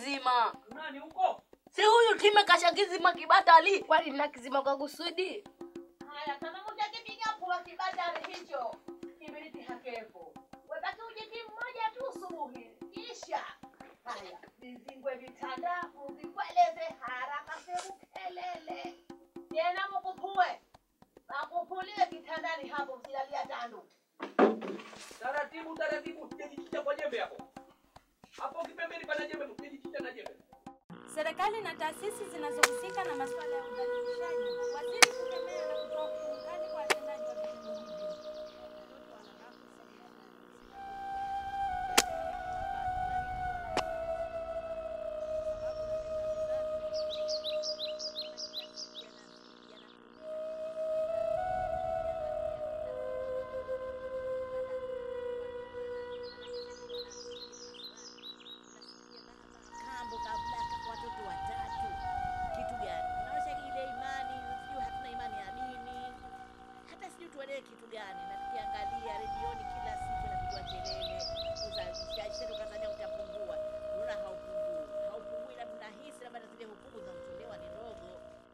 kizima. Nani huko? Si huyu time kasha kizima kibatali. Kwani na kizima kwa kusudi? Haya, kama mtakipiga pua kibatari hicho kibiriti hakepo, webaki ujiti mmoja tu subuhi, kisha haya vizingwe vitanda, muvikweleze haraka serukelele tena, mukupue makupulie kitandani hapo, msilalia tandu. Taratibu taratibu, usijichicha kwa jembe hapo. Hapo kipembeni pana jembe, usijichicha na jembe. Serikali na taasisi zinazohusika na masuala ya udhalilishaji waziri kukemea na kutoa hukumu kali kwa watendaji wa vitendo hivyo. kambo kabla ka- watoto watatu kitu gani unaosha ile imani sijui hatuna imani ya dini hata sijui tuelewe kitu gani na tukiangalia redioni kila siku inapigwa kelele uzalishaji sasa ukazania utapungua unaona haupungui haupungui labda unahisi labda na zile hukumu zinazotolewa ni ndogo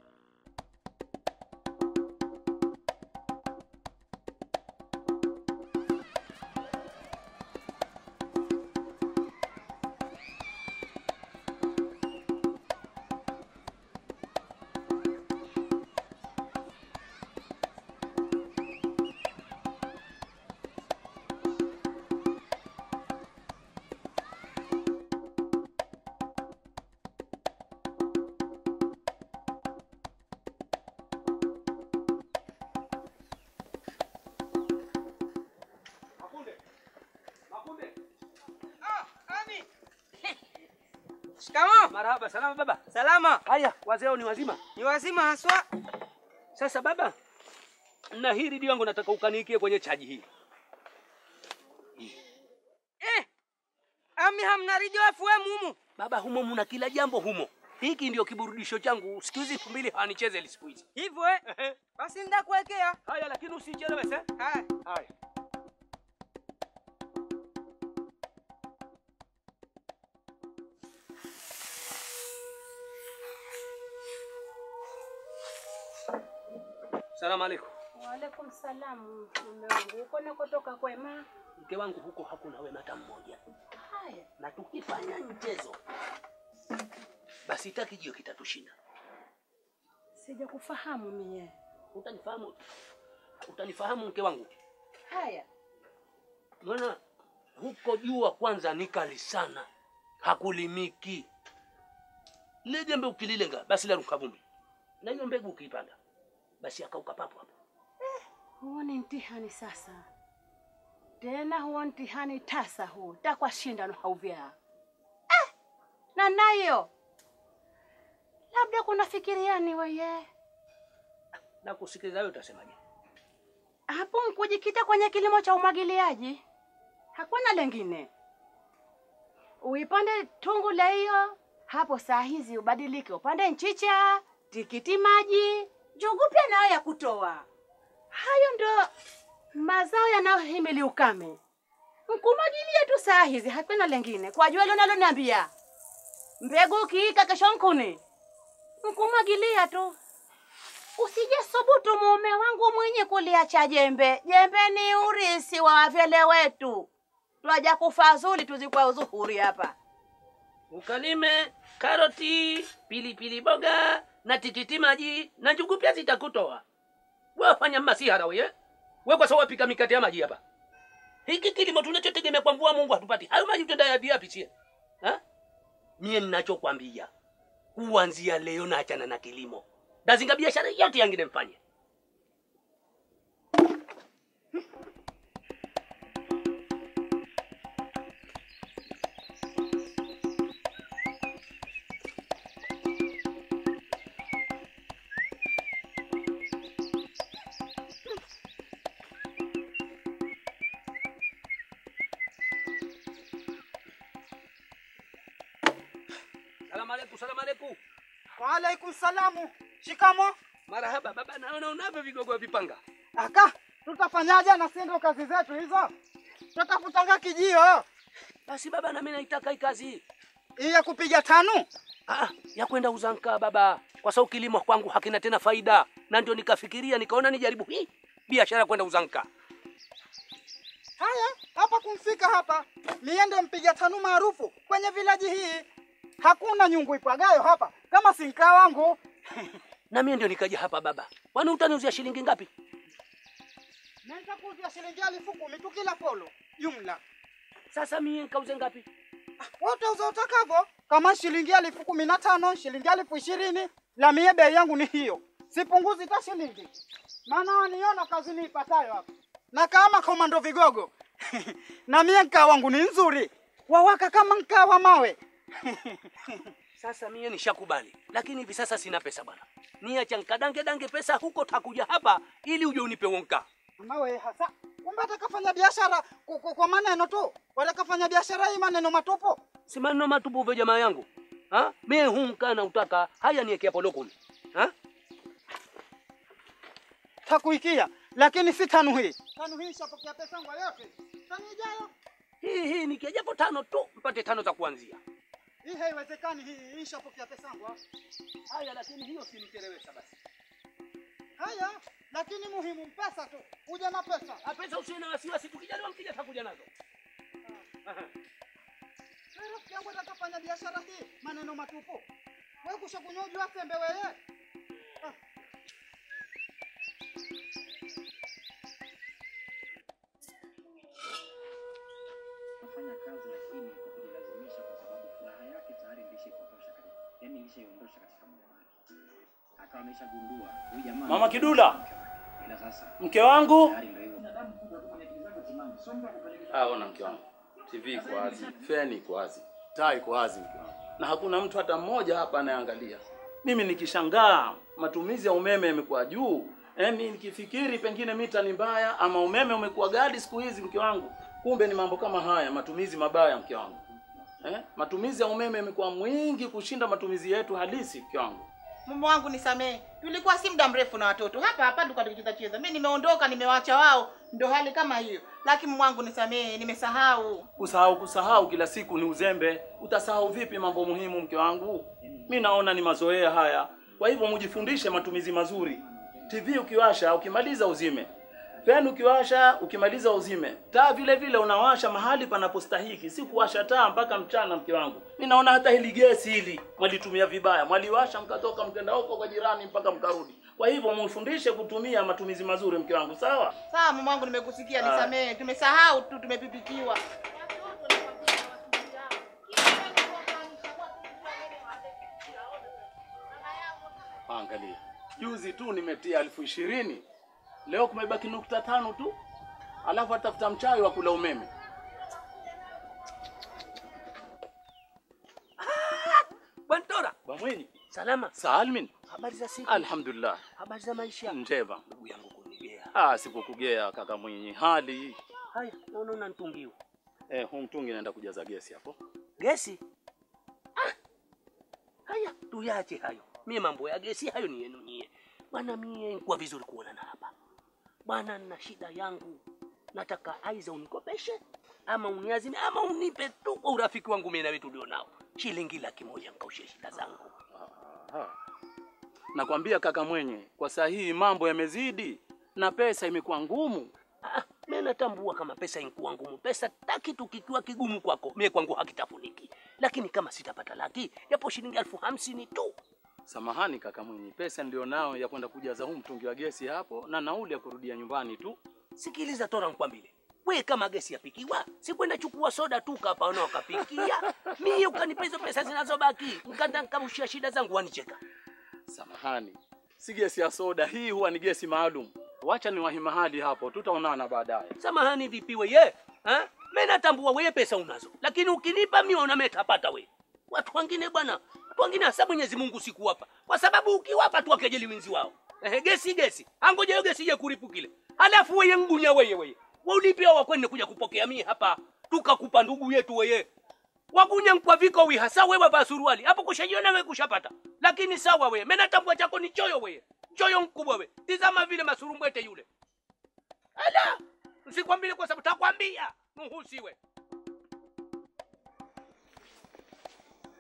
Makunde. Makunde. Shikamoo. Marhaba, salama baba. Salama. Haya, wazee ni wazima. Ni wazima haswa. Sasa baba, na hii redio yangu nataka ukaniikie kwenye chaji hii. Eh. Ami hamna radio FM humu. Baba, humo muna kila jambo humo. Hiki ndio kiburudisho changu. Siku hizi elfu mbili hawanicheze siku hizi. Hivyo eh. Basi ndakuwekea. Haya, lakini usichelewe sasa. Haya. Haya. Salamu alaikum. Waalaikum salam mume wangu, uko nakotoka kwema? Mke wangu huko hakuna wema hata mmoja, Haya, na tukifanya mchezo basi takijio kitatushinda. sija kufahamu mie. Utanifahamu, utanifahamu mke wangu. Haya, Maana huko jua kwanza ni kali sana, hakulimiki. Lile jembe ukililenga basi laruka vumbi, na hiyo mbegu ukiipanda basi akauka papo hapo. huo ni mtihani sasa, tena huo mtihani tasa huu takwa shindano hauvyaa eh, na nayo labda kuna fikiriani weye Na kusikiliza wewe utasemaje? hapo nkujikita kwenye kilimo cha umwagiliaji, hakuna lengine. Uipande tungu la hiyo hapo, saa hizi ubadilike, upande nchicha, tikiti maji, njugu pia nayo ya kutoa. Hayo ndo mazao yanayohimili ukame. Nkumwagilia tu saa hizi, hakuna lengine. Kwa jua hilo naloniambia, mbegu ukiika kesho nkuni, nkumwagilia tu. Usije subutu mume wangu mwenye kuliacha jembe. Jembe ni urisi wa wavyele wetu, twaja kufazuli tuzikwa uzuhuri hapa. Ukalime karoti, pilipili boga na tikiti maji na njugu pia zitakutoa. Wewe fanya masihara wewe. Wewe kwa sababu wapika mikate ya maji hapa. Hiki kilimo tunachotegemea kwa mvua Mungu hatupati. Hayo maji tutaenda yapi yapi sie? Ha? Mie ninachokwambia. Kuanzia leo naachana na kilimo. Dazinga biashara yote yangine mfanye. Salamu alaikum, salamu alaikum. Waalaikum salamu. Shikamo. Marahaba baba, naona unavyo vigogo vipanga. Aka, tutafanyaje na sisi ndo kazi zetu hizo? Tutakutanga kijio. Basi baba, na mimi naitaka hii kazi. Hii ya kupiga tano? Ah, ya kwenda uzanka baba, kwa sababu kilimo kwangu hakina tena faida, na ndio nikafikiria nikaona nijaribu hii biashara ya kwenda uzanka. Haya, hapa kumfika hapa, mie ndo mpiga tano maarufu kwenye vilaji hii. Hakuna nyungu ipagayo hapa kama sinka wangu. Na mimi ndio nikaja hapa baba. Kwani utaniuzia shilingi ngapi? Naweza kuuzia shilingi elfu kumi tu kila polo jumla. Sasa mimi nikauze ngapi? Wote uza utakavyo, kama shilingi elfu kumi na tano, shilingi elfu ishirini, la mie bei yangu ni hiyo, sipunguzi ta shilingi, maana waniona kazi niipatayo hapa, na kama komando vigogo na mie mkaa wangu ni nzuri, wawaka kama mkaa wa mawe Sasa mie nishakubali, lakini hivi sasa sina pesa bwana. Niacha nkadange dange pesa huko, takuja hapa ili uje unipe wonka. mawe hasa. Kumbe atakafanya biashara ku- ku- kwa maneno tu, watakafanya biashara hii maneno matupu. Si maneno matupu vya jamaa yangu. Ha? Mie humka na utaka haya niweke hapo lokoni. Ha? Takuikia, lakini si tanu hii. Tanu hii shapokea pesa yangu yote. Tanu ijayo Hii hii nikijapo tano tu mpate tano za kuanzia. hii haiwezekani, hii hii shapokea pesa yangu. Haya, lakini hiyo sinichelewesha basi. Haya, lakini muhimu pesa tu, uje na pesa. Ah, Pesa usiwe na wasiwasi, tukijaliwa mkija takuja nazo. Aha. Wewe rafiki yangu atakafanya biashara hii maneno matupu. Wewe kusha kunyojwa sembe wewe. Ah. kufanya kazi lakini kwa kujilazimisha, kwa sababu furaha yake tayari ilishaipotosha katika, yani ilishaiondosha katika moyo wake, akawa ameshagundua huyu jamaa Mama Kidula, ila sasa mke wangu. tayari ndio hivyo. Binadamu kubwa tu mwenye akili zake timamu, sio mtu akupeleka Ah, ona mke wangu, TV iko wazi, feni iko wazi, taa iko wazi mke wangu, na hakuna mtu hata mmoja hapa anayeangalia. Mimi nikishangaa matumizi ya umeme yamekuwa juu, yaani nikifikiri pengine mita ni mbaya ama umeme umekuwa ghali siku hizi mke wangu, kumbe ni mambo kama haya, matumizi mabaya mke wangu. Eh? Matumizi ya umeme yamekuwa mwingi kushinda matumizi yetu halisi mke wangu. Mume wangu nisamehe, tulikuwa si muda mrefu na watoto hapa hapa tulikuwa tukicheza cheza. Mimi nimeondoka, nimewaacha wao, ndo hali kama hiyo. Lakini mume wangu nisamehe, nimesahau. Kusahau kusahau kila siku ni uzembe. Utasahau vipi mambo muhimu mke wangu? Mi naona ni mazoea haya. Kwa hivyo mujifundishe matumizi mazuri. TV ukiwasha ukimaliza uzime. Feni ukiwasha ukimaliza uzime. Taa vile vile unawasha mahali panapostahiki, si kuwasha taa mpaka mchana mke wangu. Mi naona hata hili gesi hili mwalitumia vibaya. Mwaliwasha mkatoka mkenda huko kwa jirani mpaka mkarudi. Kwa hivyo mfundishe kutumia matumizi mazuri mke wangu, sawa? Sawa mume wangu, nimekusikia, Ah. nisamehe. Tumesahau tu, tumepitikiwa. Angalia, juzi tu nimetia elfu ishirini leo kumebaki nukta tano tu, alafu atafuta mchawi wa kula umeme. Bwana Tora, Bamwenyi, salama. Salmin, Habari za siku? alhamdulillah, Habari za maisha? njema. Ndugu yangu kunigea. Ah, sikukugea kaka Mwinyi, hali Haya, naona unanitungiwa. eh, huu mtungi naenda kujaza gesi hapo. Gesi? Ah. Haya, tuyache hayo. Mie mambo ya gesi hayo ni yenu nyie. Bwana mie kwa vizuri kuonana hapa. Bwana na shida yangu. Nataka aiza unikopeshe ama uniazime ama unipe tu kwa urafiki wangu mimi na wewe tulionao. Shilingi laki moja nikaushe shida zangu. Aha. Nakwambia kaka Mwenye, kwa saa hii mambo yamezidi na pesa imekuwa ngumu. Ah, mimi natambua kama pesa inkuwa ngumu. Pesa ta kitu kikiwa kigumu kwako, mie kwangu hakitafuniki. Lakini kama sitapata laki, yapo shilingi elfu hamsini tu. Samahani kaka Mwenye, pesa ndio nao ya kwenda kujaza huu mtungi wa gesi hapo na nauli ya kurudia nyumbani tu. Sikiliza Tora, nikwambie we, kama gesi yapikiwa, si kwenda chukua soda tu kapa na wakapikia mie, ukanipa hizo pesa zinazobaki, nkanda nkabushia shida zangu, wanicheka. Samahani, si gesi ya soda hii, huwa ni gesi maalum. Wacha niwahi mahali hapo, tutaonana baadaye. Samahani vipi weye ha? Mimi natambua weye pesa unazo, lakini ukinipa mimi una metapata we. Watu wengine bwana, watu wengine hasa Mwenyezi Mungu sikuwapa, kwa sababu ukiwapa tu wakejeli winzi wao. Ehe, gesi gesi, angoja hiyo gesi je kuripukile, halafu weye ngunya weye weye waulipia wakwende kuja kupokea mimi hapa, tukakupa ndugu yetu weye wagunya nkwa viko wi hasa wewe vaa suruali hapo kushajiona wewe kushapata, lakini sawa wewe, mimi natambua chako ni choyo wewe, choyo mkubwa wewe. Tizama vile masurumbwete yule Ala, usikwambie kwa sababu takwambia nuhusiwe.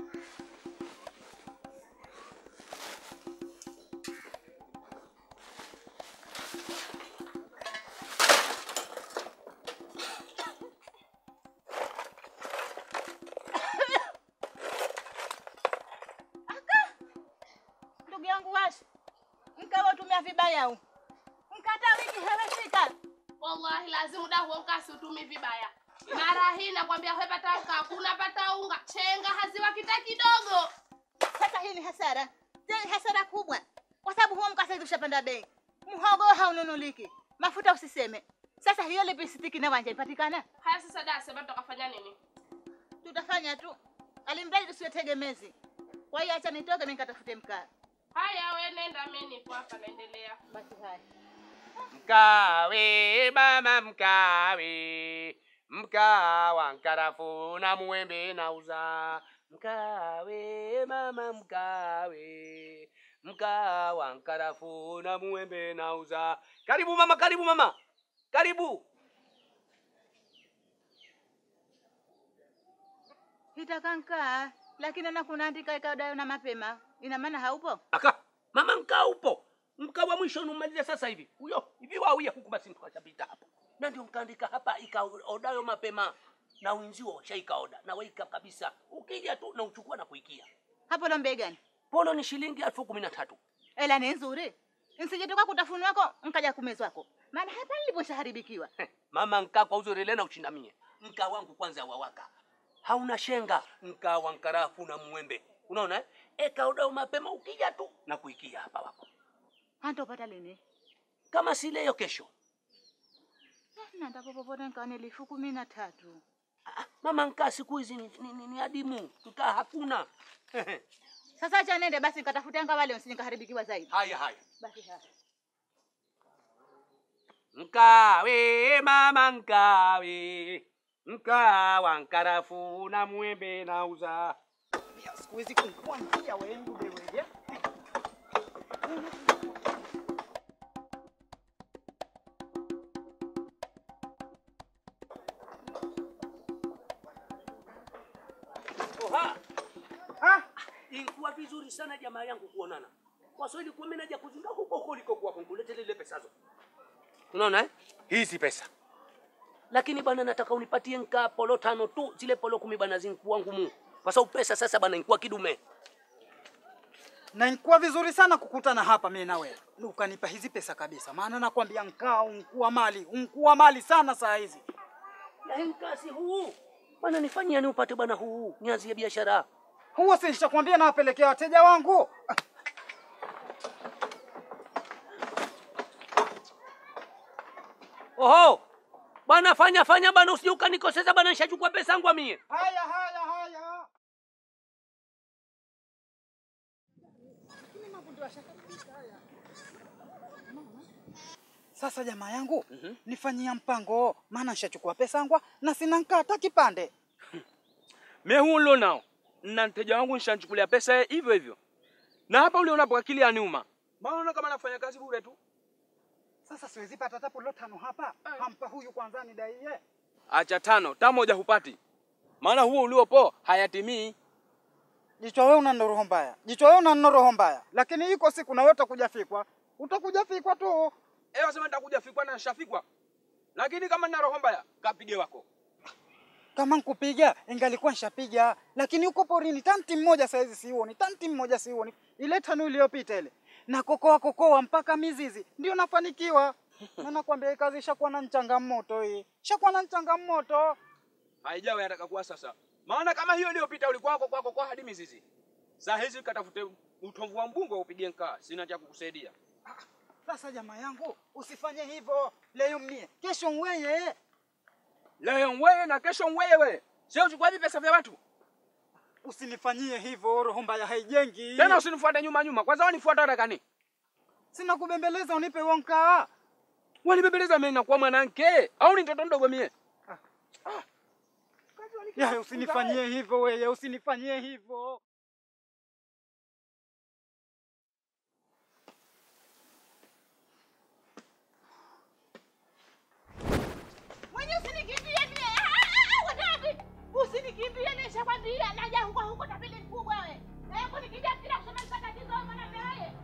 dau. Mkata wiki hewefika. Wallahi lazima da huo mkasi utumi vibaya. Mara hii nakwambia wewe pata unga, hakuna pata unga. Chenga haziwa kita kidogo. Sasa hii ni hasara. Tena ni hasara kubwa. Kwa sababu huo mkasa hivi ushapanda bei. Mhogo haununuliki. Mafuta usiseme. Sasa hiyo lipistiki na wanja ipatikana? Haya sasa da sema tukafanya nini? Tutafanya tu. Alimradi tusiwe tegemezi. Kwa hiyo acha nitoke mimi nikatafute mkaa. Haya wewe nenda mimi nipo hapa naendelea. Basi haya. Mkawe mama mkawe, mkawa nkarafu na muembe nauza. Mkawe mama mkawe, mkawa nkarafu na muembe nauza. Karibu mama, karibu mama, karibu. Hitakankaa lakini na kunaandika ikadayo na mapema. Ina maana haupo? Aka mama, mkaa upo, mkaa wa mwisho numaliza sasa hivi huyo hivi wauye huku, basi tukashapita hapo, na ndio mkaandika hapa ikaodayo mapema na wenzio washaikaoda na waika kabisa, ukija tu na uchukua na kuikia Hapo lombe gani? polo ni shilingi elfu kumi na tatu. Ela ni nzuri. Nsijetoka kutafuni wako nkaja kumezwako. Maana hapa niliposhaharibikiwa. Mama nkaa kwa uzuri lena uchindamie mkaa wangu kwanza wawaka hauna shenga mkaa wa nkarafu na mwembe unaona eh? eka udao mapema ukija tu na kuikia hapa wako Hantopata lini? kama si leo kesho Na ndapo popote nkaone elfu kumi na tatu. mama nkaa siku hizi ni, ni, ni, ni adimu nkaa hakuna Sasa acha nende basi nikatafute nga wale usije nikaharibikiwa zaidi. haya haya Basi haya. Mkawe mama mkawe, mkawa nkarafu na muembe nauza. Siku hizi kunkua njia wengu wewe. Oha. Ah, Ilikuwa vizuri sana jamaa yangu kuonana. Kwa sababu ilikuwa mimi naja kuzinga huko huko ulikokuwa kunkulete lile pesazo. Unaona eh? Hizi pesa. Lakini bwana nataka unipatie nka polo tano tu, zile polo kumi bwana zinkuwa ngumu. Kwa sababu pesa sasa bwana inkuwa kidume. na inkuwa vizuri sana kukutana hapa mimi na wewe. Ukanipa hizi pesa kabisa. Maana nakwambia nkaa unkuwa mali, unkuwa mali sana saa hizi. Na nkasi huu. Bwana nifanyia ni upate bwana huu, nianzie biashara. Huo si nishakwambia nawapelekea wateja wangu. Ah, Oho. Bwana fanya fanya bwana usije ukanikoseza bwana nishachukua pesa yangu mie. Haya haya haya. Sasa jamaa yangu nifanyia mpango, maana nishachukua pesa yangu na sina nkaa hata kipande. Me hulo nao na mteja wangu nishanchukulia pesa ye hivyo hivyo, na hapa uliona kwa akili ya nyuma, maana kama nafanya kazi bure tu. Sasa siwezi pata hata polo tano hapa. Hampa huyu kwanza ni daiye. Acha tano ta moja hupati, maana huo uliopo hayatimii. Jichwa wewe una roho mbaya. Jichwa wewe una roho mbaya. Lakini iko siku na wewe utakuja fikwa. Utakuja fikwa tu. Eh, wasema nitakuja fikwa na nishafikwa, lakini kama nina roho mbaya kapige wako. Kama nkupiga ingalikuwa nishapiga, lakini uko porini tanti mmoja saizi siuoni, tanti mmoja siuoni. Ile tano iliyopita ile na kokoa kokoa mpaka mizizi ndio nafanikiwa. Na nakwambia hii kazi ishakuwa na changamoto hii, ishakuwa na changamoto. Haijawa yataka kuwa sasa, maana kama hiyo iliyopita ulikuwa kwako kwako kwa hadi mizizi. Saa hizi katafute utomvu wa mbungo upige nkaa, sina cha kukusaidia. Sasa jamaa yangu, usifanye hivyo leo mie, kesho mweye. Leo wewe na kesho wewe, sio uchukua hivi pesa vya watu Usinifanyie hivyo, roho mbaya haijengi. tena, usinifuate nyuma nyuma. Kwanza wanifuata watakani Sina kubembeleza, unipe wonka. wanibebeleza mimi nakuwa mwanamke au ni mtoto mdogo mie? Ya, usinifanyie hivyo wewe, usinifanyie hivyo. Mwenye usinikimbie mie. Ah, ah, ah, wadabi. Usinikimbie nishakwambia naja huko huko tabili mkubwa wewe. Na yako nikija kila kusema tatizo maana wewe.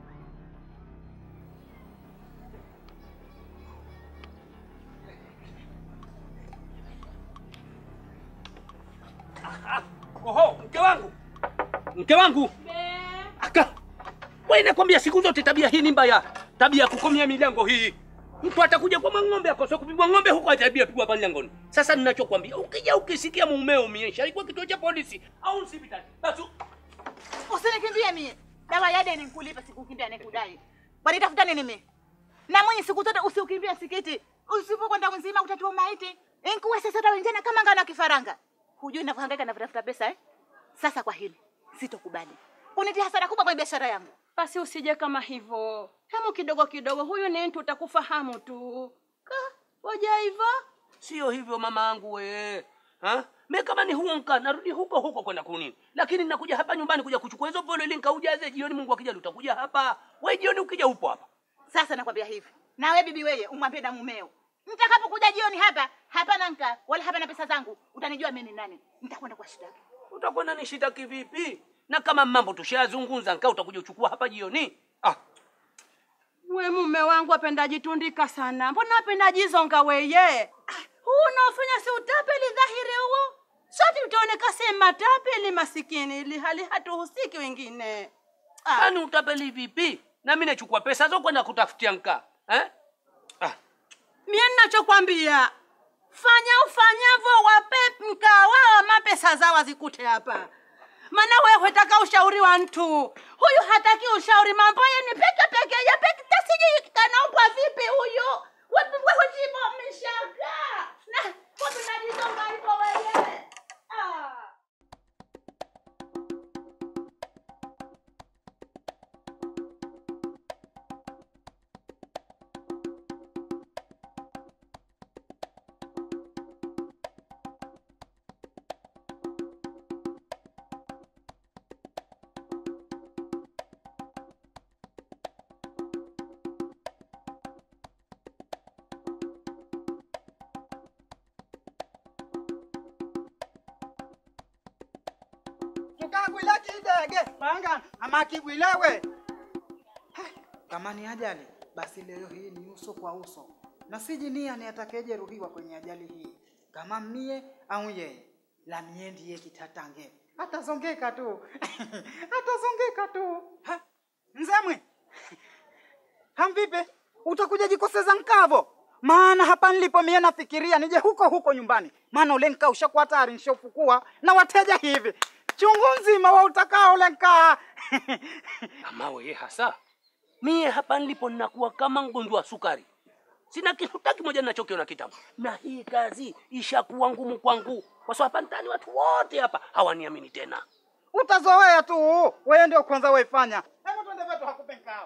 Oho, mke wangu, mke wangu aka wewe, nakwambia siku zote tabia hii ni mbaya. tabia ya kukomia milango hii. Mtu atakuja kwa ng'ombe akose kupigwa ng'ombe huko atabia pigwa pale langoni. Sasa ninachokwambia, ukija ukisikia mumeo umeisha alikuwa kituo cha polisi au hospitali, basi Usinikimbie mie. Dawa ya deni nikulipa sikukimbia nikudai. Bali tafuta nini mimi? Na mwenye siku zote usiukimbia msikiti. Usipokwenda mzima utatua maiti. Inkuwe sasa dawa njana kama ngana kifaranga. Hujui ninavyohangaika na kutafuta pesa eh? Sasa kwa hili sitokubali. Unitia hasara kubwa kwa biashara yangu. Basi usije kama hivyo. Hemu kidogo kidogo, huyu ni mtu utakufahamu tu. Ka, waja hivyo? sio hivyo mama yangu we. Ha? Me kama ni huonka narudi huko huko kwenda kunini. Lakini nakuja hapa nyumbani kuja kuchukua hizo polo ili nikaujaze jioni Mungu akija utakuja hapa. Wewe jioni ukija upo hapa. Sasa nakwambia hivi. Na wewe bibi wewe umwambie na mumeo. Nitakapokuja jioni hapa, hapana nka wala hapana pesa zangu, utanijua mimi ni nani. Nitakwenda kwa shida. Utakwenda nishitaki vipi? Na kama mambo tushayazungumza nkaa utakuja uchukua hapa jioni. Ah, We mume wangu apenda jitundika sana. Mbona apenda jizonga weye? Ah, Huu unaofanya si utapeli dhahiri huo? Sote utaoneka si matapeli masikini ili hali hatuhusiki wengine. Ah. Yaani utapeli vipi? Na mimi nachukua pesa zako kwenda kutafutia nkaa. Eh? Mie ninachokwambia fanya ufanyavyo, wape mkaa wao mapesa zao wazikute hapa, maana wewe hutaka ushauri wa mtu huyu, hataki ushauri. Mambo ye ni peke peke ya peke, tasiji kanaombwa vipi huyu? Wewe wewe jibo mshaka na wewe unajizonga hivyo wewe ah. tukagwila kidege panga amakigwilewe kama ni ajali basi leo hii ni uso kwa uso na siji nia ni atakayejeruhiwa kwenye ajali hii kama mie au yeye la mie ndiye kitatange atazongeka tu atazongeka tu Ha, mzemwe hamvipe utakuja jikoseza nkavo maana hapa nilipo mie nafikiria nije huko huko nyumbani maana ule nkaa ushakuwa tayari nishofukua na wateja hivi chungu nzima wa utakao ule nkaa Ama wewe hasa mie hapa nilipo ninakuwa kama mgonjwa wa sukari, sina kitu hata kimoja ninachokiona kitamu, na hii kazi ishakuwa ngumu kwangu, kwa sababu hapa mtaani watu wote hapa hawaniamini tena. utazoea tu wewe ndio kwanza waifanya hebu twende vetu hakupe nkao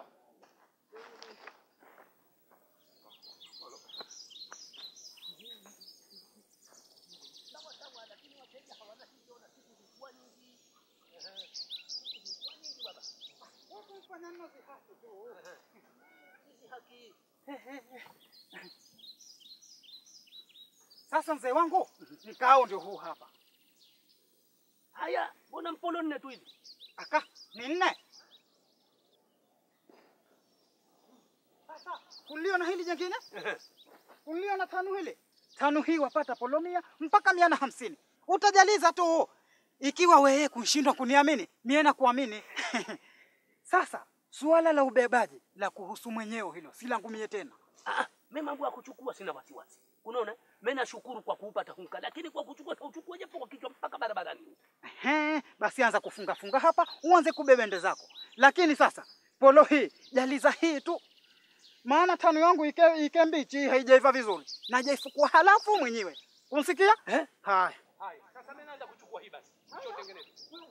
Sasa mzee wangu, mkao ndio huu hapa. Haya, mbona mpolo nne tu hivi? Aka ni nne. Sasa kulio na hili jingine, kulio na tano hili, tano hii wapata polo mia mpaka mia na hamsini. Utajaliza tu ikiwa wewe kushindwa kuniamini, mie na kuamini. Sasa suala la ubebaji la kuhusu mwenyewe hilo si langu mie tena. Ah, mimi mambo ya kuchukua sina wasiwasi. Unaona? Mimi nashukuru kwa kuupata hunka, lakini kwa kuchukua tauchukua japo kwa kichwa mpaka barabarani. Ehe, basi anza kufunga funga hapa, uanze kubebende zako. Lakini sasa polo hii jaliza hii tu, maana tano yangu ike, ike mbichi haijaiva vizuri, najaifukua halafu mwenyewe unsikia eh? Haya, Haya, sasa mimi naanza kuchukua hii basi. Njoo tengeneze.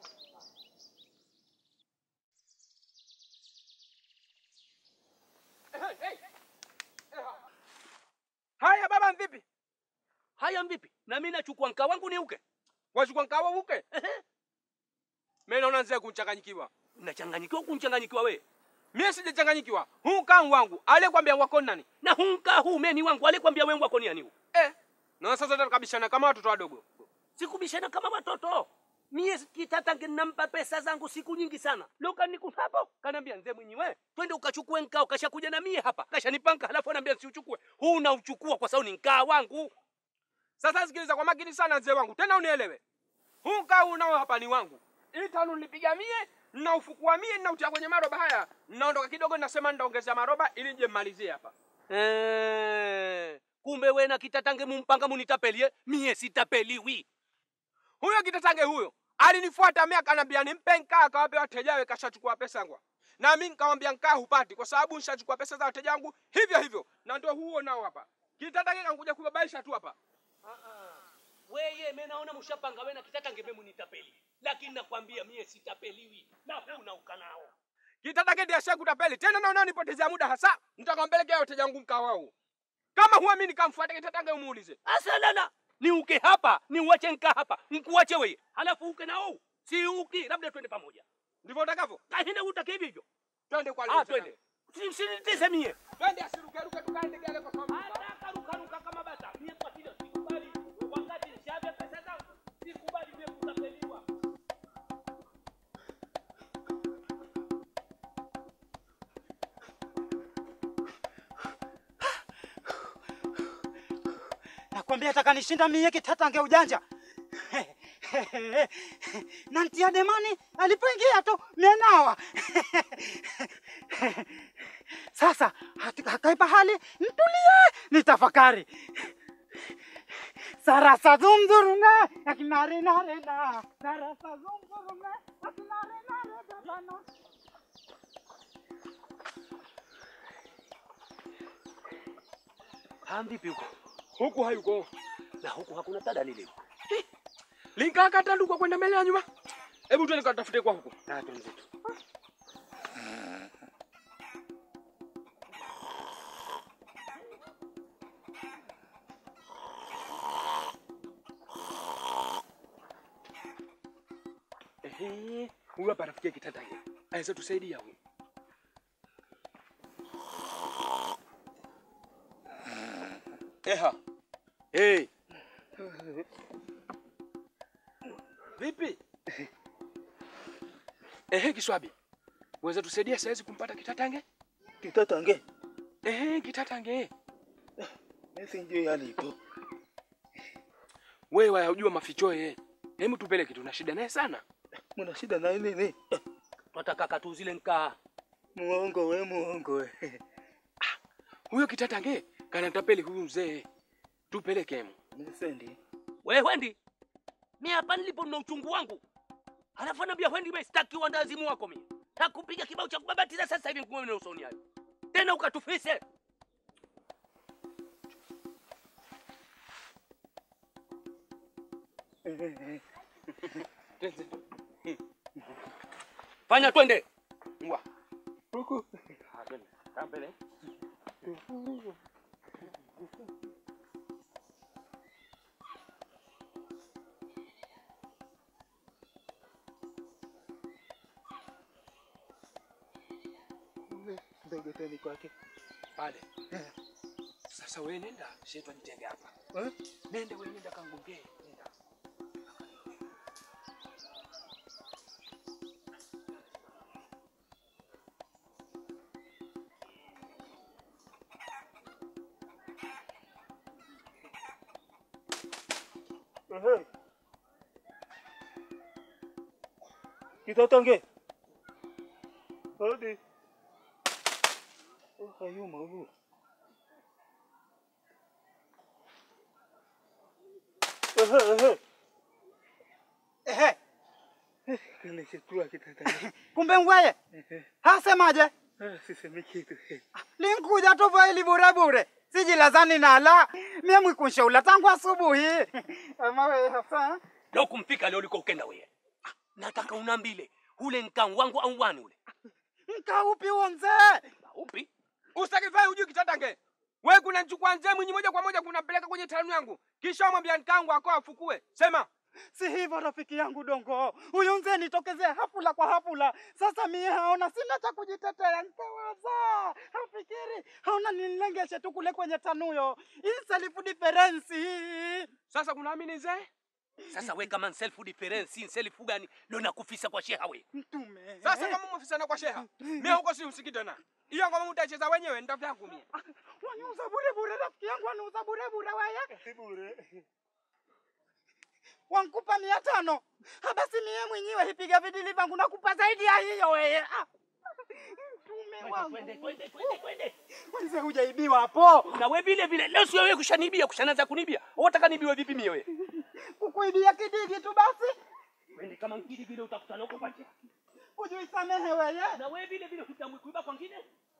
Haya baba, vipi? Haya vipi? Na mimi nachukua nkaa wangu ni uke. Wachukua nkawa uke? Mimi naona nzee kunchanganyikiwa. Unachanganyikiwa kunchanganyikiwa wewe? Mimi sijachanganyikiwa. Huu nkaa wangu, aliyekwambia wako ni nani? Na huu nkaa huu mimi ni wangu, alikwambia wewe wako ni nani huu? Eh. Na sasa tutakabishana kama watoto wadogo. Sikubishana kama watoto. Mie kitatange nampa pesa zangu siku nyingi sana. Leo kaniku hapo, kaniambia nzee Mwinyi we, twende ukachukue nkao, kashakuja na mie hapa. Kashanipanga halafu ananiambia nsiuchukue. Huu unauchukua kwa sababu ni nkaa wangu. Sasa sikiliza kwa makini sana mzee wangu, tena unielewe. Huu nkaa unao hapa ni wangu. Hii tano nilipiga mie Ninaufukua mie ninautia kwenye maroba haya. Ninaondoka kidogo ninasema nitaongeza maroba ili nje mmalizie hapa. Eh, kumbe we na kitatange mumpanga munitapelie mie sitapeliwi Huyo kitatange huyo alinifuata mimi akanambia nimpe nkaa akawape wateja wake kashachukua pesa yangu. Na mimi nikamwambia nkaa hupati kwa sababu nishachukua pesa za wateja wangu hivyo hivyo. Na ndio huo nao hapa. Kitatange kankuja kubabaisha tu hapa. weye me naona mushapanga we na kitatange me munitapeli lakini nakwambia mie sitapeliwi na huna ukanao Kitatange ndiye ashakutapeli. Tena naona nipotezea muda hasa. Nitakampelekea wateja wangu mkaa wao. Kama huamini kamfuate kitatange umuulize. asalala ni uke hapa ni uwache nka hapa nkuwache weye halafu uke nao si uki labda twende pamoja Ndivyo utakavyo? kahinde utake hivyo hivyo Twende kwa ah twende sinitize mie Twende asirukeruke tukaende gale kwa sababu. Ruka kama bata mie kwa hilo sikubali wakati nishavya pesa zangu sikubali mie kutapeliwa Nakwambia atakanishinda mie kitatange ujanja. na ntia demani alipoingia tu menawa. Sasa hati- hakai pahali ntulie nitafakari. Sarasa zumzurume akinare nare na sarasa zumzurume akinare nare dabana. hamvipi huko Huku hayuko. na huku hakuna tada leo Linkakata nduko kwenda mbele ya nyuma. Hebu twende katafute kwa huku. na twenzetu Ehe, huyu hapa rafiki yake Kitatange. Aweza tusaidia huyu. Eha. Hey. Vipi? Ehe, Kiswabi. Weza tusaidia saizi kumpata Kitatange? Kitatange Ehe, Kitatange. mimi ndio alipo. Wewe wayajua maficho yeye. Hebu tupeleke tuna shida naye sana. Mna shida na nini? twataka katu zile nkaa Muongo we, muongo we. Huyo Kitatange kana tapeli huyu mzee. Tupeleke hemu. Nisendi. we hwendi mi hapa nilipo na uchungu wangu halafu anaambia hwendi me sitaki uandazimu wako mie takupiga kibao cha kubabatiza sasa hivi ngume na usoni hayo tena ukatufise fanya twende Ngwa. Huku. Kampele. Ndogoteni kwake. Pale. Sasa wewe nenda, shetu ajitenge hapa. Eh? Nende wewe nenda kangongee. Nenda. Ehe. Kitatange. Hadi. Oh, hayuma huyu. Ehe, ehe. Ehe, Kile kitua kitatange. kumbe ngweye Ehe. hasemaje? Ah, sisemi kitu. Linkuja tu vaili bure bure, sijilazani nala mie mwikunshaula tangu asubuhi. Ama wewe hasa leo kumfika leo liko ukenda weye Ah, nataka unambile ule nkan wangu au wani ule nka upi huo mzee? upi Ustakifai hujui Kitatange. Wewe kuna nchukua nzee mwinyi moja kwa moja kunampeleka kwenye tanu yangu. Kisha mwambia nkangu ako afukue. Sema. Si hivyo rafiki yangu Dongo, huyu mzee nitokezea hafula kwa hafula. Sasa mie haona sina cha kujitetea, nkawaza hafikiri haona nilengeshe tu kule kwenye tanuyo hii self difference. Sasa kunaamini nzee? sasa we kama self difference self gani leo nakufisa kwa sheha we Mtume Sasa kama mwafisana kwa sheha. Mimi huko si usiki tena. Hiyo ngoma mtacheza wenyewe ndio vyangu mimi. waniuza bure bure, rafiki yangu waniuza bure bure weye. Bure. wankupa mia tano Ha, basi mie mwenyewe hipiga vidili vangu nakupa zaidi ya hiyo weye. Ah. Mtume wangu. Kwanza hujaibiwa hapo. Na wewe vile vile leo sio wewe kushanibia, kushanaanza kunibia. Unataka nibiwe vipi mie wewe? Kukuibia kidigi tu basi. Wende kama ngidi vile utakutana huko pacha. Ujuisamehe weye. Na wewe vile vile hutamwi kuiba kwa ngine?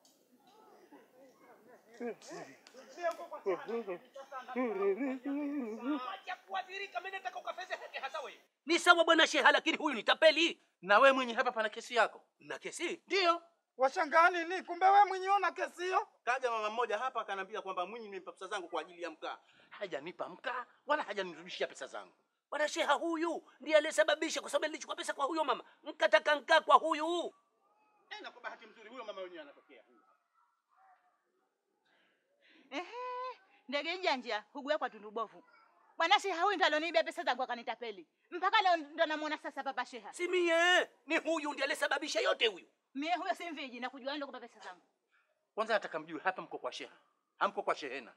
Acha kuadhirika, mimi nataka ukafezeheke hasa wewe. Ni sawa bwana Sheha, lakini huyu ni tapeli. Na wewe mwenye hapa pana kesi yako? Na kesi? Ndio. Washangaa nini? Kumbe wewe mwenyewe una kesi hiyo? Kaja mama mmoja hapa akaniambia kwamba Mwinyi nimempa pesa zangu kwa ajili ya mkaa. Hajanipa mkaa wala hajanirudishia pesa zangu. Bwana Sheha huyu ndiye aliyesababisha, kwa sababu nilichukua pesa kwa huyo mama, nkataka nkaa kwa huyu. Eh, na kwa bahati mzuri huyo mama wenyewe anatokea. Ehe, ndege janja hugua kwa tundu bovu. Bwana Sheha huyu ndo aloniibia pesa zangu akanitapeli. Mpaka leo ndo namuona sasa papa Sheha. Si mie, ni huyu ndiye aliyesababisha yote huyu. Mie huyo si mviji na kujua ndo kupa pesa zangu. Kwanza nataka mjue hapa mko kwa sheha, hamko kwa shehena.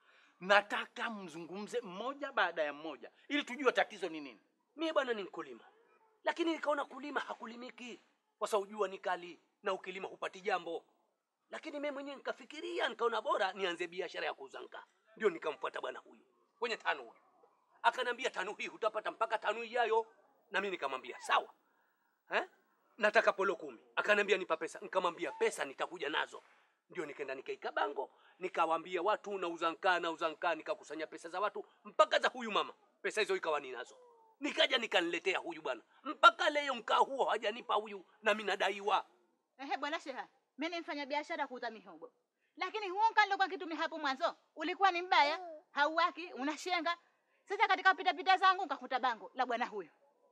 Nataka mzungumze mmoja baada ya mmoja ili tujue tatizo ni nini. Mie bwana ni mkulima, lakini nikaona kulima hakulimiki kwa sababu jua ni kali na ukilima hupati jambo. Lakini mimi mwenyewe nikafikiria, nikaona bora nianze biashara ya kuuza nkaa. Ndio nikamfuata bwana huyu kwenye tano huyu, akanambia tano hii hutapata mpaka tano ijayo, na mimi nikamwambia sawa eh? nataka polo kumi. Akanambia nipa pesa, nikamwambia pesa nitakuja nazo. Ndio nikaenda nikaika bango, nikawaambia watu nauza nkaa, nauza nkaa, nikakusanya pesa za watu mpaka za huyu mama, pesa hizo ikawa ninazo. Nikaja nikaniletea huyu bwana, mpaka leo mkaa huo hajanipa huyu, na mimi nadaiwa. Ehe, bwana Sheha, mimi ni mfanya biashara kuuza mihogo. Lakini huo nkalo kwa kitu hapo mwanzo ulikuwa ni mbaya, hauwaki, unashenga. Sasa katika pita pita zangu nikakuta bango la bwana huyo.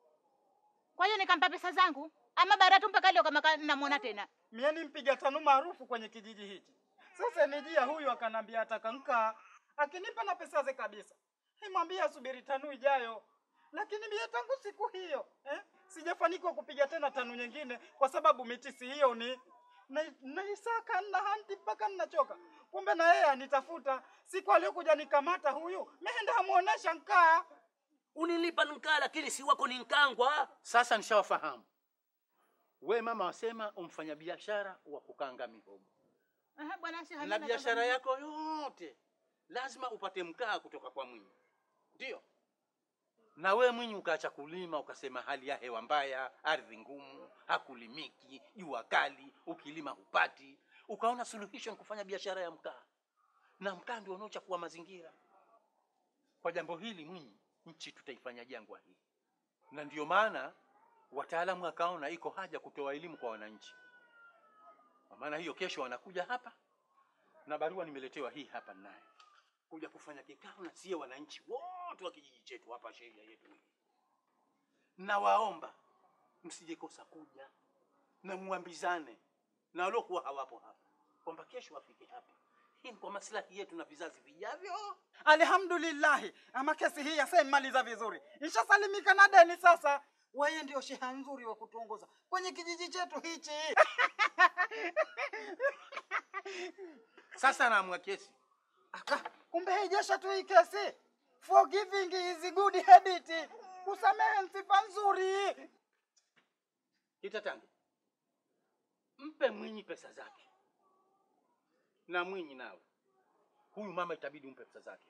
Kwa hiyo nikampa pesa zangu, ama baada tu mpaka leo kama ka- namuona tena. Mie ni mpiga tano maarufu kwenye kijiji hichi. Sasa nijia huyu akanambia ataka nkaa, akinipa na pesa ze kabisa. Nimwambia asubiri tano ijayo, lakini mie tangu siku hiyo eh, sijafanikiwa kupiga tena tano nyingine kwa sababu mitisi hiyo ni na- naisaka na hanti mpaka ninachoka. Kumbe na yeye anitafuta. Siku aliyokuja nikamata huyu, meenda amuonesha nkaa. Unilipa nkaa, lakini si wako ni nkangwa. Sasa nishawafahamu. We mama wasema umfanya biashara wa kukanga mihogo, Ehe, bwana Sheha. na mimi biashara nataka- yako yote lazima upate mkaa kutoka kwa Mwinyi, ndio? Na we Mwinyi ukaacha kulima, ukasema hali ya hewa mbaya, ardhi ngumu, hakulimiki, jua kali, ukilima hupati. Ukaona suluhisho ni kufanya biashara ya mkaa, na mkaa ndio unaochafua mazingira. Kwa jambo hili Mwinyi, nchi tutaifanya jangwa hii, na ndio maana wataalamu wakaona iko haja kutoa elimu kwa wananchi. Kwa maana hiyo, kesho wanakuja hapa na barua nimeletewa hii hapa naye kuja kufanya kikao na sie wananchi wote wa kijiji chetu hapa, sheria yetu hii. Nawaomba msije kosa kuja na muambizane na waliokuwa hawapo hapa kwamba kesho wafike hapa. Hii ni kwa maslahi yetu na vizazi vijavyo. Alhamdulillahi, ama kesi hii yasaimaliza vizuri, ishasalimika na deni sasa. Wewe ndio sheha nzuri wa kutuongoza kwenye kijiji chetu hichi. Sasa naamua kesi. Aka, kumbe haijesha tu hii kesi. Forgiving is good habit. Kusamehe ni sifa nzuri. Kitatange, mpe Mwinyi pesa zake, na Mwinyi nawe huyu mama itabidi umpe pesa zake,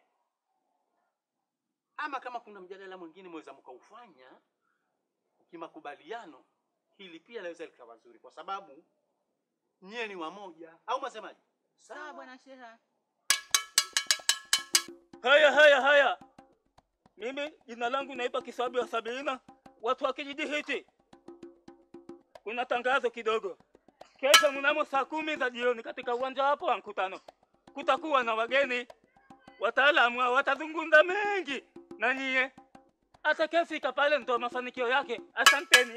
ama kama kuna mjadala mwingine mweza mkaufanya kimakubaliano, hili pia laweza likawa zuri, kwa sababu nyie ni wamoja, au masemaji? Sawa bwana Sheha. Haya, haya, haya. Mimi jina langu naitwa Kisabu ya Sabina, watu wa kijiji hiki. Kuna tangazo kidogo. Kesho mnamo saa kumi za jioni katika uwanja hapo wa mkutano kutakuwa na wageni wataalamu, hao watazungumza mengi na nyie. Atakayefika pale ndo mafanikio yake. Asanteni.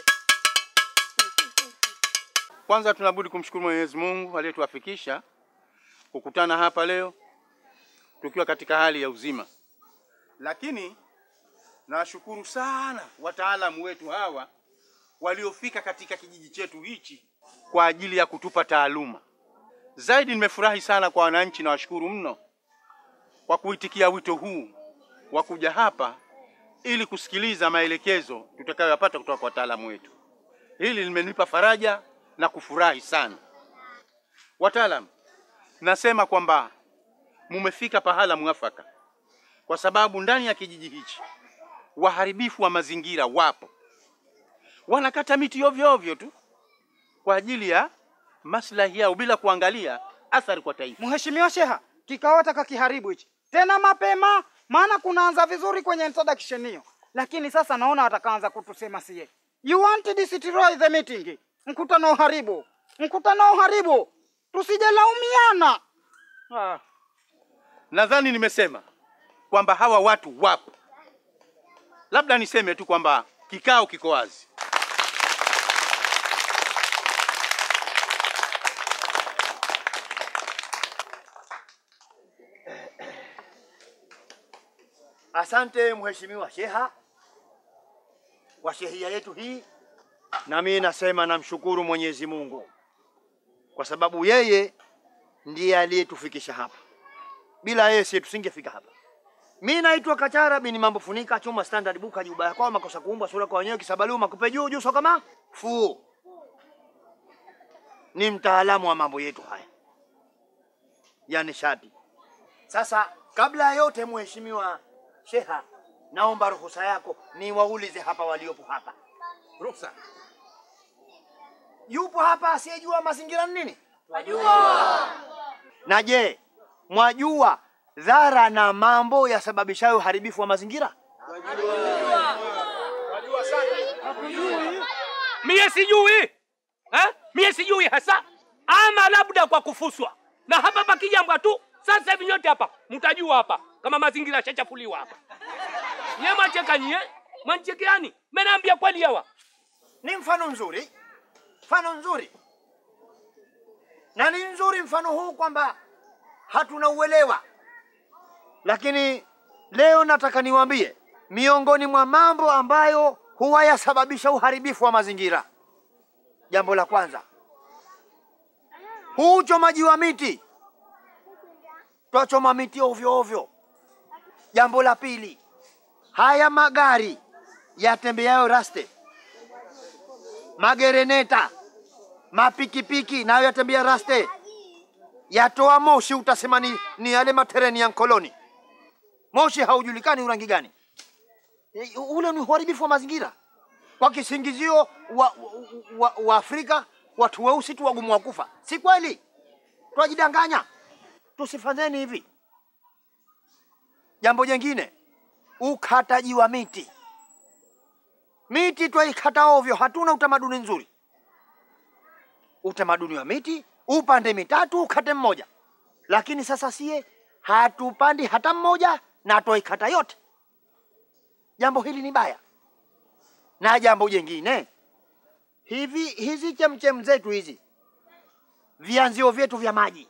Kwanza tunabudi kumshukuru Mwenyezi Mungu aliyetuafikisha kukutana hapa leo tukiwa katika hali ya uzima, lakini nawashukuru sana wataalamu wetu hawa waliofika katika kijiji chetu hichi kwa ajili ya kutupa taaluma. Zaidi nimefurahi sana kwa wananchi, nawashukuru mno kwa kuitikia wito huu wa kuja hapa ili kusikiliza maelekezo tutakayoyapata kutoka kwa wataalamu wetu. Hili limenipa faraja na kufurahi sana. Wataalamu, nasema kwamba mumefika pahala mwafaka, kwa sababu ndani ya kijiji hichi waharibifu wa mazingira wapo, wanakata miti ovyo ovyo tu kwa ajili ya maslahi yao bila kuangalia athari kwa taifa. Mheshimiwa Sheha, kikao taka kiharibu hichi tena mapema, maana kunaanza vizuri kwenye introduction hiyo, lakini sasa naona watakaanza kutusema sie. You want to destroy the meeting, mkutano uharibu, mkutano uharibu, tusijelaumiana. Ah. Nadhani nimesema kwamba hawa watu wapo, labda niseme tu kwamba kikao kiko wazi. Asante Mheshimiwa Sheha kwa shehia yetu hii, na mimi nasema namshukuru Mwenyezi Mungu kwa sababu yeye ndiye aliyetufikisha hapa. Bila yeye sisi tusingefika hapa. Mimi naitwa Kachara bin Mambo Funika chuma standard buka juba yako makosa kuumba sura kwa wenyewe kisabalu makupe juu juu soka kama fu. Ni mtaalamu wa mambo yetu haya ya nishati. Sasa kabla ya yote, Mheshimiwa Sheha, naomba ruhusa yako niwaulize hapa waliopo hapa. Ruhusa. Yupo hapa asiyejua mazingira ni nini? Mwajua. Na je, mwajua dhara na mambo yasababishayo uharibifu wa mazingira? Mie sijui eh? Mie sijui hasa, ama labda kwa kufuswa na hapa pakijambwa tu. Sasa hivi nyote hapa mtajua hapa kama mazingira yashachafuliwa hapa. Nye mwacheka nyie, mwanchekeani? Menaambia kweli hawa Ni mfano mzuri, mfano nzuri, na ni nzuri mfano huu kwamba hatuna uelewa, lakini leo nataka niwaambie miongoni mwa mambo ambayo huwa yasababisha uharibifu wa mazingira. Jambo la kwanza, huu uchomaji wa miti, twachoma miti ovyo ovyo. Jambo la pili, haya magari yatembeayo raste, magereneta, mapikipiki nayo yatembea raste, yatoa moshi, utasema ni, ni yale matereni ya nkoloni. Moshi haujulikani urangi gani. E, Ule ni uharibifu wa mazingira kwa kisingizio wa, wa, wa, wa Afrika watu weusi tu wagumu wa kufa. Si kweli, twajidanganya. Tusifanyeni hivi. Jambo jingine, ukataji wa miti. Miti twaikata ovyo, hatuna utamaduni nzuri. Utamaduni wa miti upande mitatu ukate mmoja, lakini sasa sie hatupandi hata mmoja na twaikata yote. Jambo hili ni baya. Na jambo jingine, hivi hizi chemchem zetu hizi, vianzio vyetu vya maji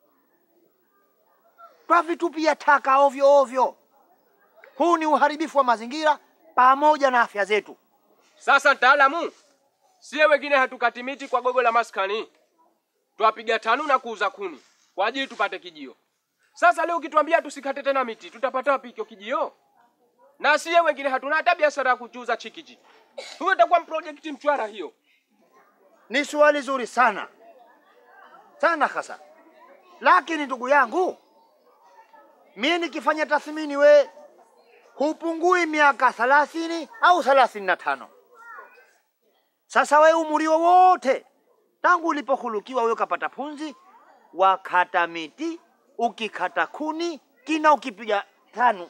twavitupia taka ovyo ovyo. Huu ni uharibifu wa mazingira pamoja na afya zetu. Sasa mtaalamu, sie wengine hatukati miti kwa gogo la maskani, twapiga tanu na kuuza kuni kwa ajili tupate kijio. Sasa leo ukituambia tusikate tena miti, tutapata wapi hicho kijio? Na sie wengine hatuna hata biashara ya kuchuza chikichi. Huyo itakuwa project mchwara hiyo. Ni swali zuri sana sana hasa, lakini ndugu yangu, mimi nikifanya tathmini, we hupungui miaka thalathini au thalathini na tano. Sasa we umri wowote tangu ulipohulukiwa wewe ukapata punzi, wakata miti, ukikata kuni, kina ukipiga tano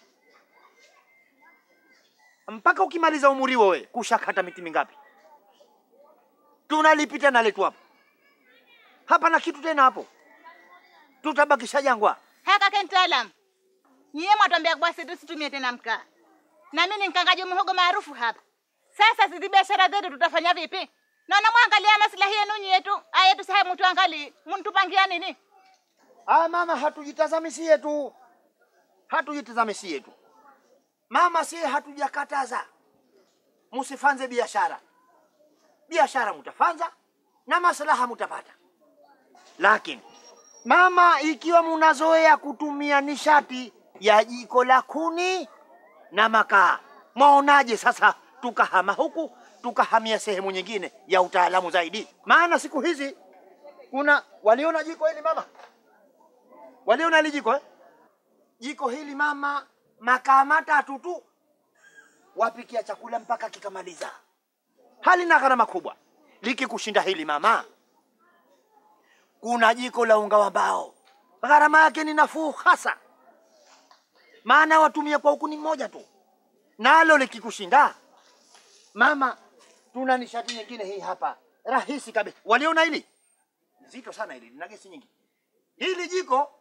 mpaka ukimaliza umri wewe kushakata miti mingapi? Tunalipita na letu hapo hapa na kitu tena hapo, tutabakisha jangwa. Haka ke mtaalam, nyie mwatwambia basi tusitumie tena mkaa, na mimi ni mkangaji muhogo maarufu hapa. Sasa zizi biashara zetu tutafanya vipi? Naona mwangalia maslahi yenu nyie tu, aya tusahe mtu angali mntupangia nini? Ah, mama, hatujitazami sie tu, hatujitazami sie tu mama, sie hatujakataza musifanze biashara. Biashara mutafanza na maslaha mutapata, lakini mama, ikiwa munazoea kutumia nishati ya jiko la kuni na makaa, Mwaonaje sasa tukahama huku tukahamia sehemu nyingine ya utaalamu zaidi? Maana siku hizi kuna waliona jiko hili mama, waliona hili jiko eh? Jiko hili mama, makaa matatu tu wapikia chakula mpaka kikamaliza, halina gharama kubwa. Likikushinda hili mama, kuna jiko la unga wa mbao, gharama yake ni nafuu hasa, maana watumia kwa huku ni mmoja tu. Nalo likikushinda mama, tuna nishati nyingine hii hapa, rahisi kabisa. Waliona hili zito sana, hili lina gesi nyingi. Hili jiko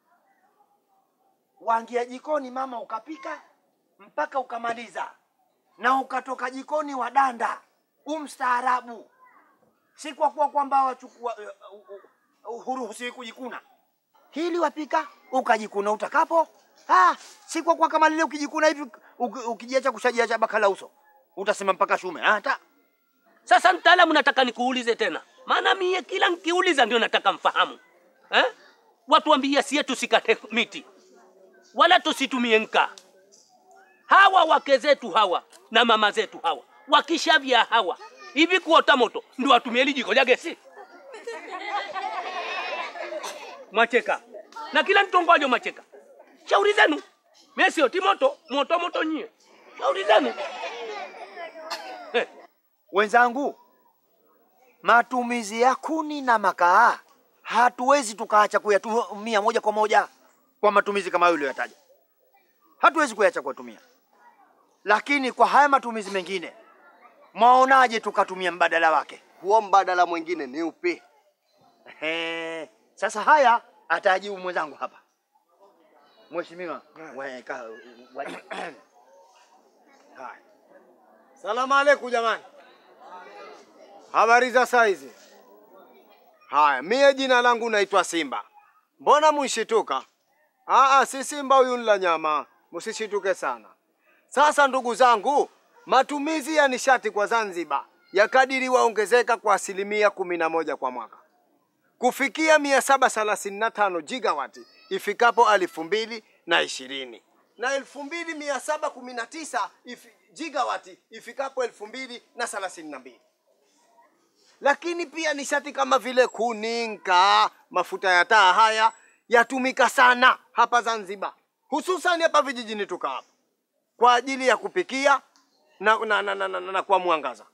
waingia jikoni mama, ukapika mpaka ukamaliza, na ukatoka jikoni wadanda, umstaarabu, si kwa kuwa kwamba wachukua uh, uh, uh, huruhusiwi kujikuna. Hili wapika ukajikuna utakapo. Ah, si kwa kuwa kama lile ukijikuna hivi uki- ukijiacha kushajiacha bakala uso utasema mpaka shume hata Sasa mtaalamu, nataka nikuulize tena, maana mie kila nkiuliza ndio nataka mfahamu eh? Watu wambia sie tusikate miti wala tusitumie nkaa. Hawa wake zetu hawa na mama zetu hawa wakishavya hawa hivi kuota moto ndio watumie hili jiko la gesi? Mwacheka na kila mtongojo mwacheka. Shauri zenu, mie sioti moto moto moto nyie, shauri zenu. wenzangu, matumizi ya kuni na makaa hatuwezi tukaacha kuyatumia moja kwa moja kwa matumizi kama hayo uliyoyataja, hatuwezi kuyacha kuyatumia. Lakini kwa haya matumizi mengine, mwaonaje tukatumia mbadala wake? Huo mbadala mwingine ni upi? Ehe, sasa haya atajibu mwenzangu hapa. Mheshimiwa, weka waji. Haya. Salamu alaikum jamani. Habari za saizi? Haya, mie jina langu naitwa Simba. Mbona munshituka? Aa, si Simba huyu nila nyama, musishituke sana. Sasa ndugu zangu, matumizi ya nishati kwa Zanzibar yakadiriwa ongezeka kwa asilimia kumi na moja kwa mwaka kufikia mia saba thelathini na tano gigawati ifikapo elfu mbili na ishirini na elfu mbili mia saba kumi na tisa ifi, gigawati ifikapo elfu mbili na thelathini na mbili lakini pia nishati kama vile kuni, nkaa, mafuta ya taa haya yatumika sana hapa Zanzibar, hususan hapa vijijini tuka hapa kwa ajili ya kupikia na, na, na, na, na, na, na kwa mwangaza.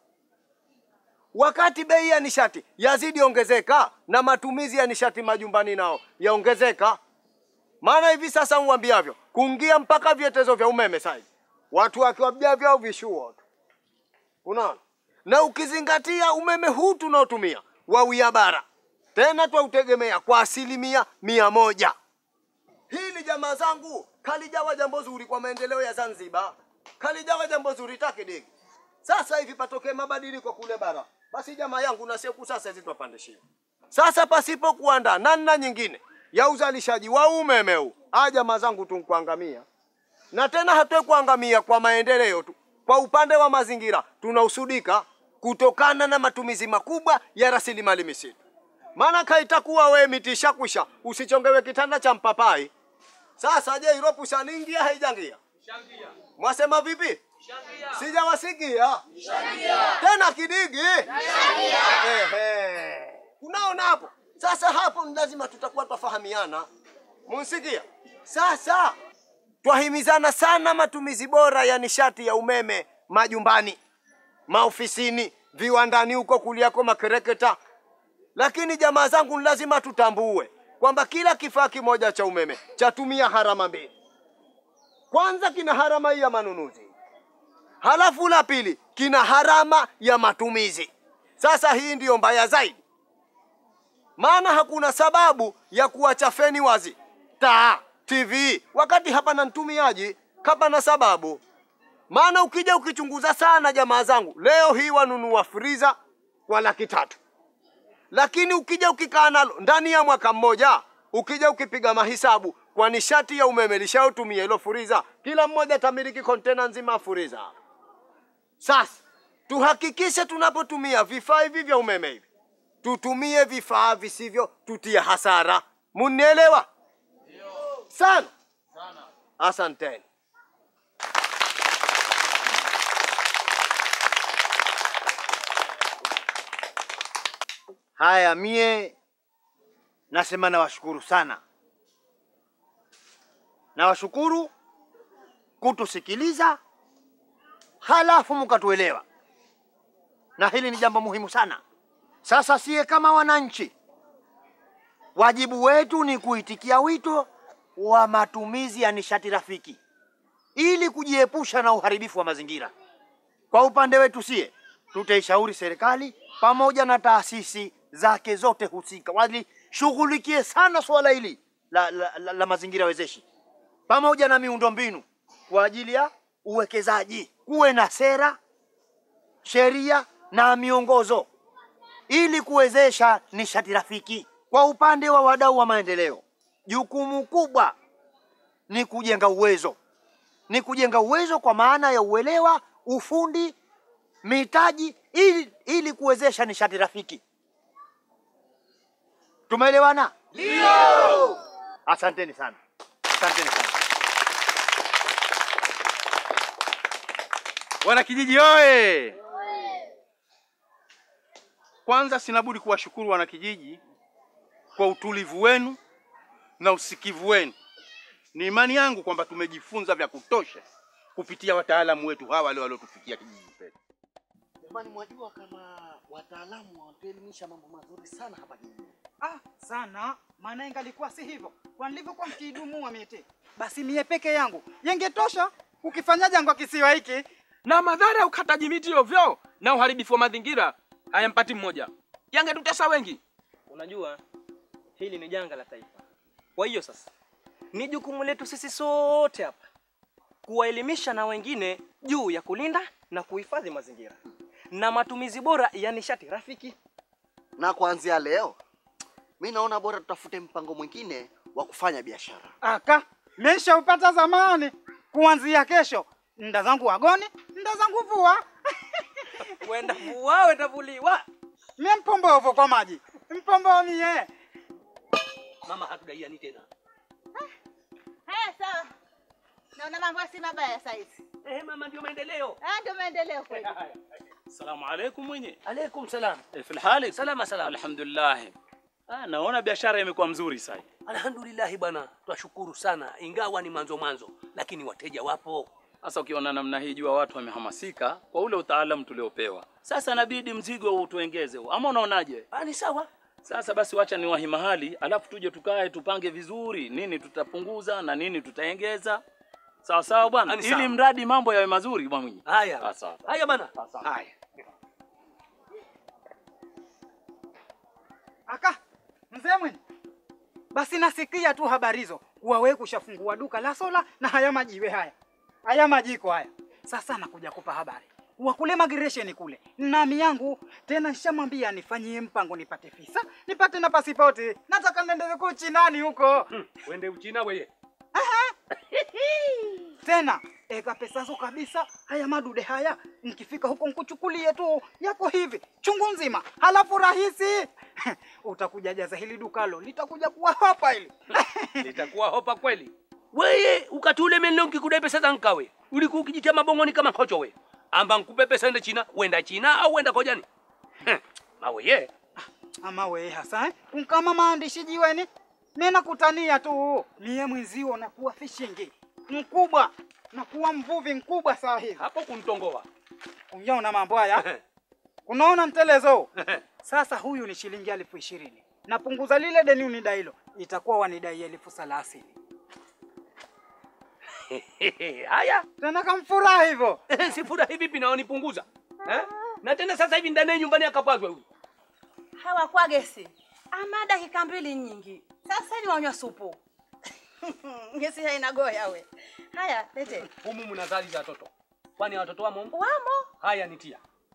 Wakati bei ya nishati yazidi ongezeka na matumizi ya nishati majumbani nao yaongezeka, maana hivi sasa mwambiavyo kuingia mpaka vyetezo vya umeme sasa watu wakiwabia vyao vishuo tu, unaona na ukizingatia umeme huu tunaotumia wawia bara tena twautegemea kwa asilimia mia moja. Hili jamaa zangu kalijawa jambo zuri kwa maendeleo ya Zanzibar, kalijawa jambo zuri takidigi. Sasa hivi patokee mabadiliko kule bara, basi jamaa yangu na siku sasa hizi twapandishia. Sasa pasipo kuandaa namna nyingine ya uzalishaji wa umeme huu, a jamaa zangu tunkuangamia, na tena hatuwe kuangamia kwa maendeleo tu, kwa upande wa mazingira tunausudika kutokana na matumizi makubwa ya rasilimali misitu. Maana kaitakuwa we miti ishakwisha, usichongewe kitanda cha mpapai. Sasa je, iropu shaningia haijangia? Mwasema vipi? Sijawasikia tena kidigi. Ehe, unaona hapo sasa, hapo ni lazima tutakuwa twafahamiana, munsikia? Sasa twahimizana sana matumizi bora ya nishati ya umeme majumbani, maofisini, viwandani huko kuliako makereketa. Lakini jamaa zangu, ni lazima tutambue kwamba kila kifaa kimoja cha umeme chatumia harama mbili. Kwanza kina harama hii ya manunuzi, halafu la pili kina harama ya matumizi. Sasa hii ndiyo mbaya zaidi, maana hakuna sababu ya kuacha feni wazi, taa, TV wakati hapana mtumiaji, hapana sababu. Maana ukija ukichunguza sana, jamaa zangu, leo hii wanunua friza kwa laki tatu, lakini ukija ukikaa nalo ndani ya mwaka mmoja, ukija ukipiga mahisabu kwa nishati ya umeme lishaotumia hilo furiza, kila mmoja tamiliki kontena nzima ya furiza. Sasa tuhakikishe tunapotumia vifaa hivi vya umeme hivi tutumie vifaa visivyo tutia hasara. Munielewa sana? Asanteni. Haya, mie nasema nawashukuru sana, nawashukuru kutusikiliza, halafu mkatuelewa, na hili ni jambo muhimu sana. Sasa siye kama wananchi, wajibu wetu ni kuitikia wito wa matumizi ya nishati rafiki ili kujiepusha na uharibifu wa mazingira. Kwa upande wetu sie tutaishauri serikali pamoja na taasisi zake zote husika walishughulikie sana suala hili la, la, la, la mazingira wezeshi pamoja na miundombinu kwa ajili ya uwekezaji. Kuwe na sera, sheria na miongozo ili kuwezesha nishati rafiki. Kwa upande wa wadau wa maendeleo, jukumu kubwa ni kujenga uwezo, ni kujenga uwezo kwa maana ya uelewa, ufundi, mitaji ili, ili kuwezesha nishati rafiki. Tumeelewana? Ndio. Asanteni sana, asanteni sana. Wanakijiji oye! Kwanza sina budi kuwashukuru wanakijiji kwa utulivu wenu na usikivu wenu. Ni imani yangu kwamba tumejifunza vya kutosha kupitia wataalamu wetu hawa wale waliotufikia kijiji chetu. Jamani, mwajua kama wataalamu wanatuelimisha mambo mazuri sana hapa kijijini. Ah, sana maana ingalikuwa si hivyo, kwa nilivyokuwa mkiidumua miti, basi mie peke yangu yengetosha kukifanya jangwa kisiwa hiki. na madhara ya ukataji miti ovyo na uharibifu wa mazingira hayampati mmoja, yangetutesa wengi. Unajua hili ni janga la taifa. Kwa hiyo sasa ni jukumu letu sisi sote hapa kuwaelimisha na wengine juu ya kulinda na kuhifadhi mazingira na matumizi bora ya nishati rafiki. Na kuanzia leo mi naona bora tutafute mpango mwingine wa kufanya biashara. Aka meshaupata zamani, kuanzia kesho nda zangu wagoni, nda zangu vua. Wenda vua, wenda vuliwa. Mie mpombovu kwa maji, mpombovu mie. Mama hatudaiani tena. Haya, sawa. Naona mambo si mabaya saizi. Eh, mama, ndio maendeleo. Ah, ndio maendeleo kweli. Salamu alaikum mwenye. Alaikum salam. Eh, fil hali? Salama salama. Alhamdulillah. Ah, naona biashara imekuwa mzuri sasa. Alhamdulillah bwana, twashukuru sana, ingawa ni mwanzo mwanzo, lakini wateja wapo. Sasa ukiona namna hii, jua watu wamehamasika kwa ule utaalamu tuliopewa. Sasa inabidi mzigo utuengeze, huu. ama unaonaje? Ah, ni sawa. Sasa basi, wacha niwahi mahali, alafu tuje tukae tupange vizuri, nini tutapunguza na nini tutaengeza. Sawa sawa bwana, Ani ili sawa. mradi mambo yawe mazuri bwana mwenye. Haya. Ah, sawa. Haya bana. Haya. Aka mzee mwini, basi nasikia tu habari hizo kuwa wewe kushafungua duka la sola na haya majiwe haya haya majiko haya. Sasa nakuja kupa habari kuwa kule migration kule nami yangu tena nishamwambia nifanyie mpango nipate visa nipate na pasipoti, nataka nende huko Uchinani huko Wende Uchina weye. tena eka pesa zo kabisa. Haya madude haya nikifika huko nkuchukulie tu yako hivi chungu nzima, halafu rahisi utakuja jaza hili dukalo litakuja kuwa hapa hili Litakuwa hopa kweli. Weye ukatule menlo nkikudai pesa za nkawe. Ulikuwa ukijitia mabongoni kama kocho we. Amba nkupe pesa ende China, wenda China au wenda kojani. Heh, Mawe ye. ama we hasa eh? unkama maandishi jiweni mimi kutania tu mie mwenzio nakuwa fishingi mkubwa nakuwa mvuvi mkubwa saa hizi hapo kuntongoa unaona mambo haya unaona mtelezo sasa huyu ni shilingi elfu ishirini napunguza lile deni unidailo itakuwa wanidai elfu thelathini Haya. tena kamfurahi hivyo si furahi vipi na wanipunguza? Eh? Na tena sasa hivi ndani ya nyumbani akapazwa huyu. hawa kwa gesi ama dakika mbili nyingi sasa ni wanywa supu gesi haina goya we haya lete Humu mna zali za watoto. Kwani watoto wamo? humu? wamo Haya nitia.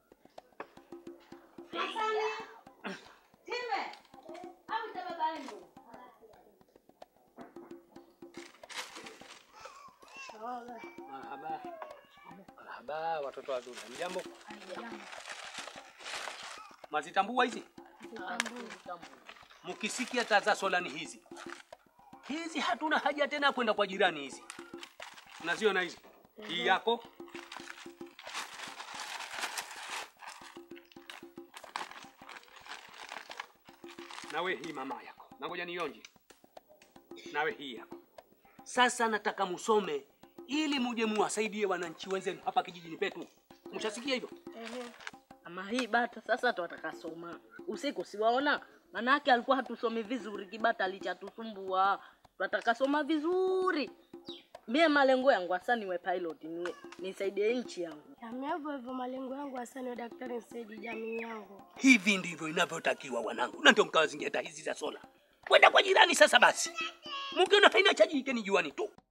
Marhaba. Marhaba watoto wazuri. Mjambo? Mazitambua hizi? Mkisikia taa za sola ni hizi. Hizi hatuna haja tena kwenda kwa jirani hizi. Unaziona hizi? Hii yako. nawe hii mama yako, na ngoja nionje, nawe hii yako. Sasa nataka musome ili muje muwasaidie wananchi wenzenu hapa kijijini petu. Mshasikia hivyo? Ama hii bata sasa twataka soma usiku, siwaona manake alikuwa hatusomi vizuri, kibata alichatusumbua. Twataka soma vizuri. Mie malengo yangu hasa niwe pilot, ni nisaidie nchi yangu. Yami hivyo hivyo malengo yangu hasa ni daktari nisaidie jamii yangu. Hivi ndivyo inavyotakiwa wanangu, na ndio mkawa zingeta hizi za sola. Kwenda kwa jirani sasa basi, mkiona haina chaji ikeni juani tu.